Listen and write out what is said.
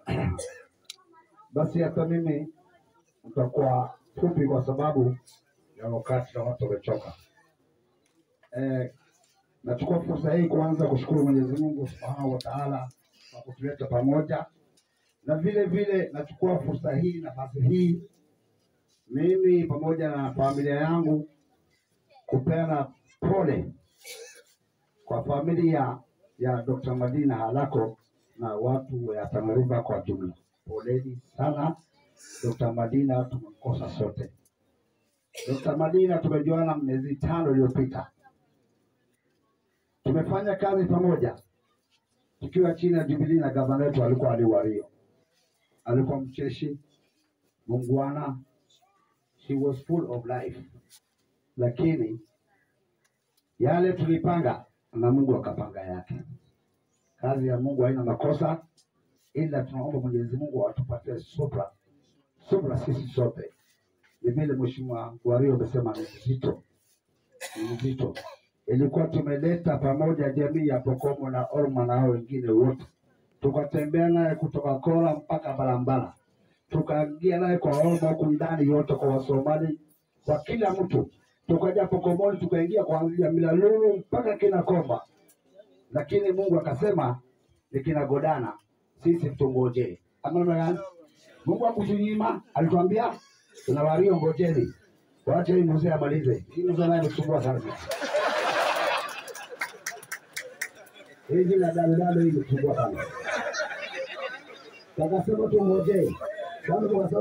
Basi hata mimi nitakuwa fupi kwa sababu ya wakati na watu wamechoka. Eh, nachukua fursa hii kuanza kushukuru Mwenyezi Mungu Subhanahu wa Ta'ala kwa kutuleta pamoja, na vile vile nachukua fursa hii, nafasi hii, mimi pamoja na familia yangu kupeana pole kwa familia ya Dr. Madina Halako na watu wa Tana River kwa jumla. Poleni sana. Dr. Madina tumemkosa sote. Dr. Madina tumejuana miezi tano iliyopita, tumefanya kazi pamoja tukiwa chini ya Jubilee na gavana wetu alikuwa Ali Wario. Alikuwa mcheshi, mungwana, he was full of life, lakini yale tulipanga na Mungu akapanga yake. Kazi ya Mungu haina makosa, ila tunaomba Mwenyezi Mungu atupatie subra, subra sisi sote. Ni vile Mheshimiwa Wario amesema ni mzito, ni mzito. Ilikuwa tumeleta pamoja jamii ya Pokomo na Orma na hao wengine wote, tukatembea naye kutoka Kola mpaka Balambala, tukaingia naye kwa Orma huku ndani yote, kwa Wasomali, kwa kila mtu, tukaja Pokomoni, tukaingia kuanzia Milalulu mpaka kina Komba lakini Mungu akasema nikina Godana sisi tungojee. Ama yani Mungu akutunyima, alituambia tuna Wario, ngojeni, wache hii mzee amalize. Hii mzee naye msumbua sana, hii jina dalidalo hii msumbua sana, akasema tungojee kwanza